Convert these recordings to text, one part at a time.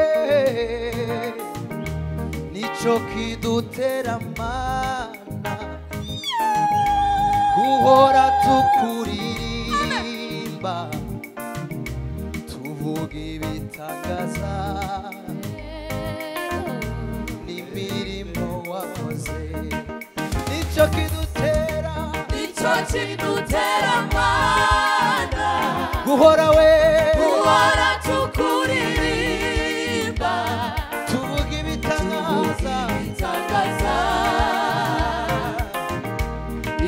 aye nicyo kidutera mana guhora tukurimba tuvuga ibitangaza n'imirimo wakoze nicyo kidutera nicyo kidutera amana guhora we guhora tukuririmba tuvuga ibitangaza itangaza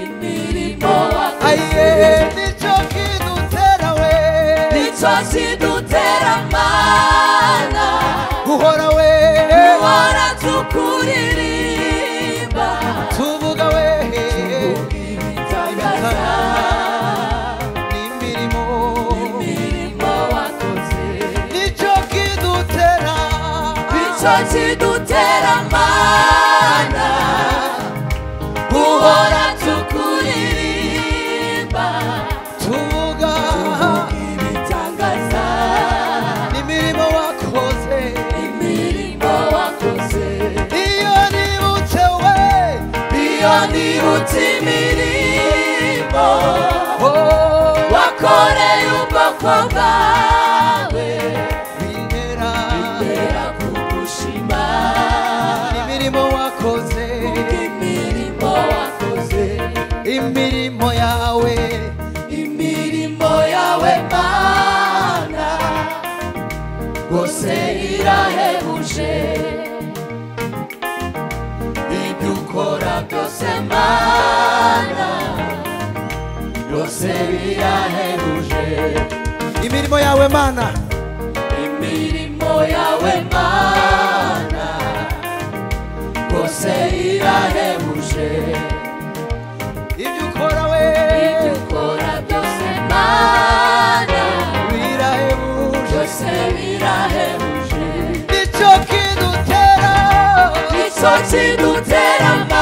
imirimo wakoze aye nicyo kidutera we nicyo kidutera amana guhora we guhora tukuririmba tuvuga we itangaza n'imirimo imirimo wakoze nicyo kidutera nicyo kidutera amana guhora tukuririmba tuvuga ibitangaza n'imirimo wakoze imirimo wakoze iyo nibutse we iyo nibutse imirimo oh, wakoreye ubwoko bwawe bintera ntera kugushima imirimo wakoze imirimo wakoze imirimo yawe imirimo yawe mana rwose irahebuje ibyo ukora byose mana byose birahebuje imirimo yawe mana imirimo yawe mana rwose irahebuje ibyo ukora we ibyo ukora byose mana birahebuje byose birahebuje nicyo kidutera nicyo kidutera